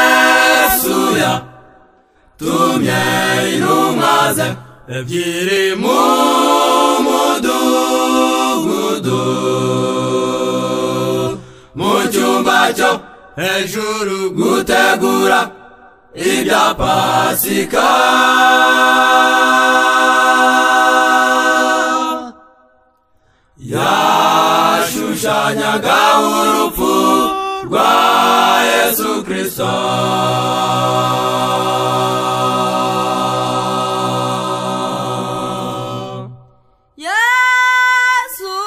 yesuya tumye intumwa ze ebyiri mu mudugudu mu cyumba cyo hejuru gutegura ibya pasika yashushanyaga urupfu rwa yesu kirisito yesu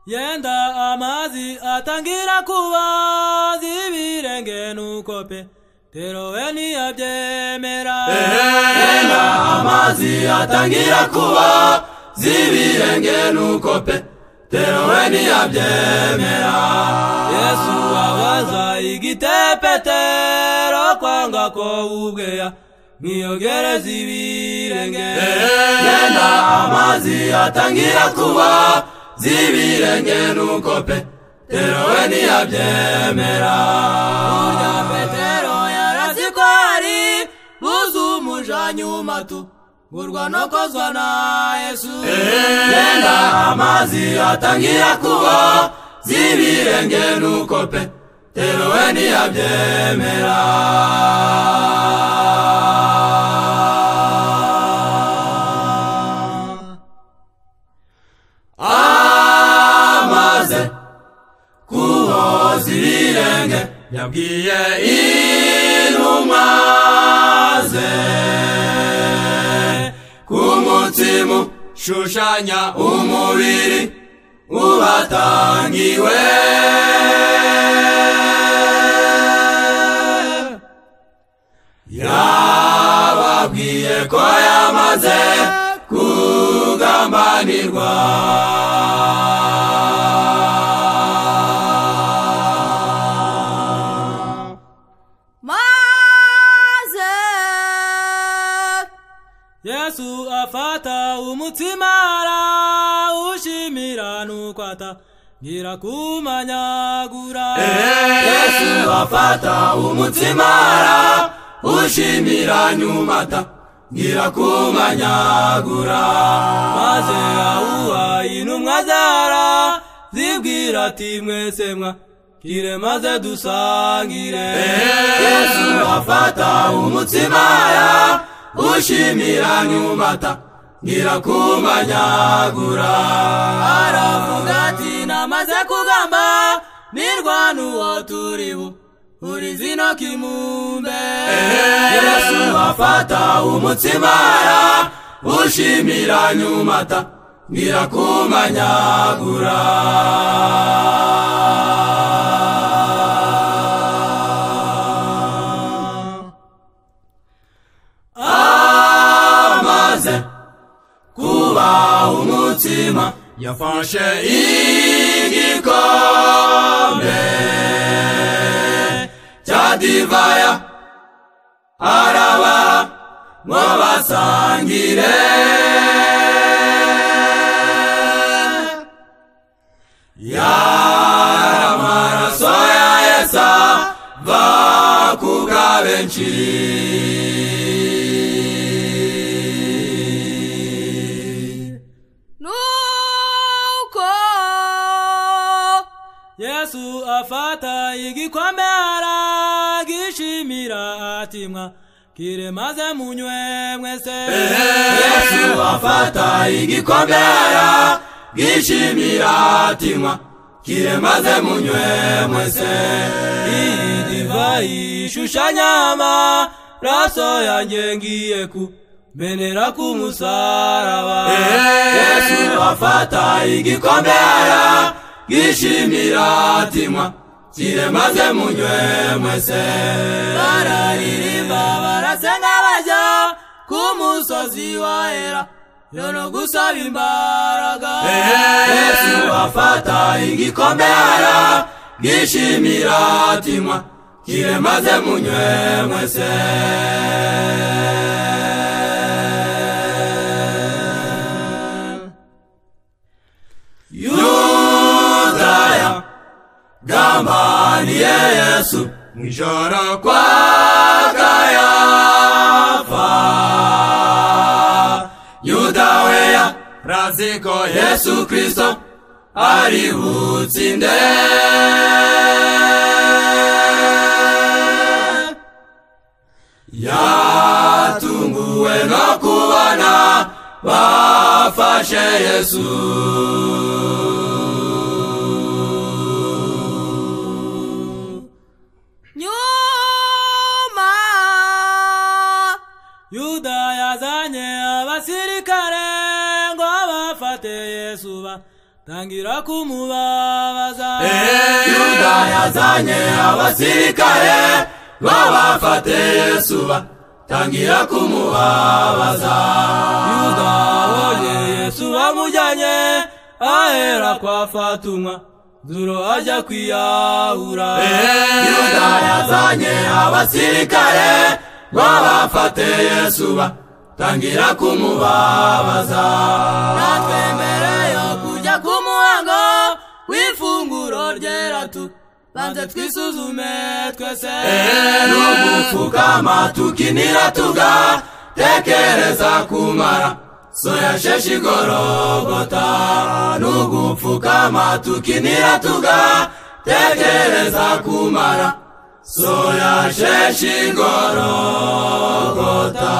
yenda amazi atangira kubaza ibirenge nuko petero we ntiyabyemera yenda amazi atangira kuba z'ibirenge nuko petero we ntiyabyemera yesu abaza igite petero kwanga ko ubweya mwiyogereza ibirenge yenda amazi atangira kuba z'ibirenge nuko petero we ntiyabyemera burya petero yarazi ko hari buzu umujanyuma tugurwa no kozwa na yesu yenda amazi atangira kuba z'ibirenge nuko petero we ntiyabyemera amaze kuhoza ibirenge yabwiye inuma ze ku mutima ushushanya umubiri ubatangiwe yababwiye ko yamaze kugambanirwa maze yesu afata umutima arawushimira nuko atangira kumanyagura yesu afata umutima ara ushimira nyuma atangira kumanyagura maze awuha intumwa zara zibwira ati mwese mwa kire maze dusangire yesu afata umutima ara ushimira nyuma atangira kumanyagura aravuga ati namaze kugamba nirwana uwo turi bu uri zino kimumbe yesu afata umutima ara ushimira nyuma atangira kumanyagura amaze kuba umutima yafashe igikombe cya divaya araba ngo basangire yari amaraso ya yesu ava ku bwa benshi nuko yesu afata igikombe aragishimira ati mwa kire maze munywe mwese yesu afata igikombe ara gishimira atima kire maze munywe mwese iyi divayi ishushanyama raso yanjye ngiye ku menera ku musaraba yesu afata igikombe ara gishimira atima kire maze munywe mwese bararirimba barasenga bajya ku musozi wa era yono gusaba imbaraga yesu afata igikombe ara gishimira atima kire maze munywe mwese yudaya gamba niye yesu mwijoro kwaka yafa yuda weya raziko yesu kristo arihutsinde yatunguwe no kubona bafashe yesu nyuma yuda yazanye abasirikare ngo bafate yesu batangira kumubabaza yuda yazanye abasirikare ngo bafate yesu batangira kumubabaza yuda abonye yesu bamujyanye ahera kwa fatumwa duro ajya kwiyahura yuda yazanye abasirikare ngo bafate yesu batangira kumubabaza natwe mbere yo kujya ku muhango w'ifunguro ryera tu banze twisuzume twese rero gupfukama tukinira tuga tekereza kumara soya sheshi igorogota nugupfukama tukinira tuga tekereza kumara soya sheshi igorogota